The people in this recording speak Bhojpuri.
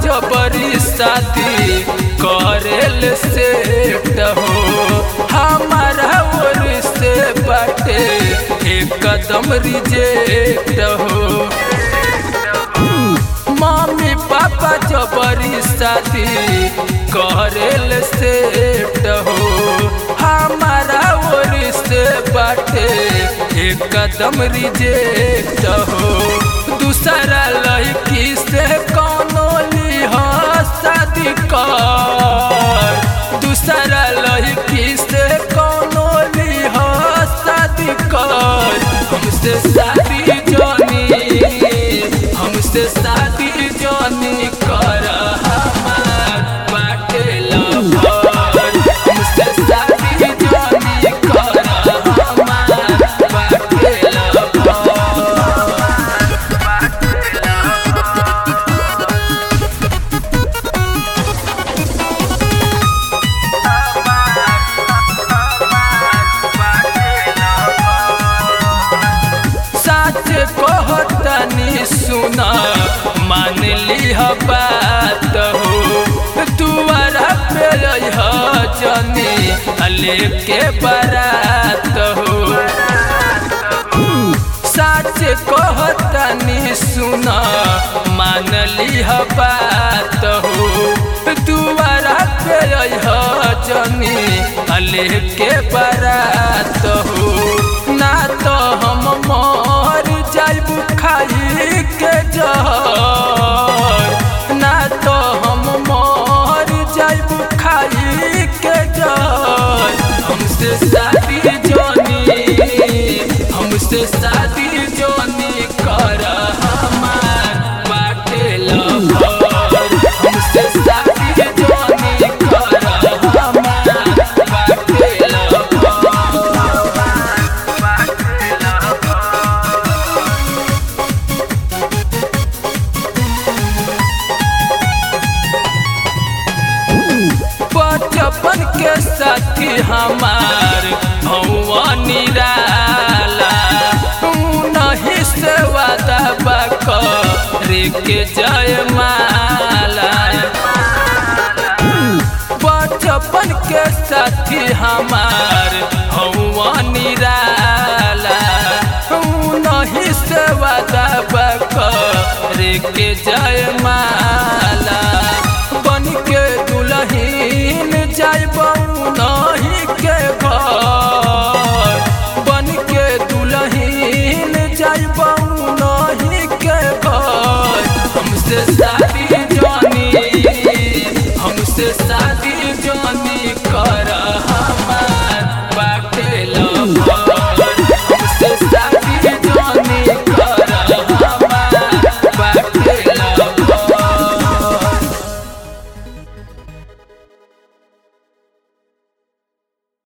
जबरी शादी करेल से हो हमारा ओर से बाटे एक कदम रिजेक्ट हो मम्मी पापा जबरी शादी करेल से हो हमारा ओर से बाटे एक कदम रिजेक्ट हो दूसरा लड़की से कौनो लिह शादी कर दूसरा लड़की से कौनो लिह शादी कर हमसे शादी जानी हमसे शादी जानी कर हमार बाटे लवर हमसे शादी जानी कर हमार बाटे लवर सच कहतनी सुना मान लिह बात हो दुआरा पे रह जनी लेके बारात हो सच कहतनी सुना मान लिह बात हो दुआरा पे रह जनी लेके बारात हो ना तो हम मर जाइब खाई के जहर ना तो हम मर जाइब खाई के जहर हमसे शादी जानी हमसे शादी जानी कर हमार बाटे लवर हमसे शादी जानी कर हमार बाटे लवर बचपन के साथी हमार भौआ निराला नहीं से वादा बाक रे के जय माला बचपन के साथी हमार भौआ निराला नहीं से वादा बाक रे के जय माला बन के दुलहीन जाइब नहीं के घर बन के दुलहीन जाइब नहीं के घर हमसे शादी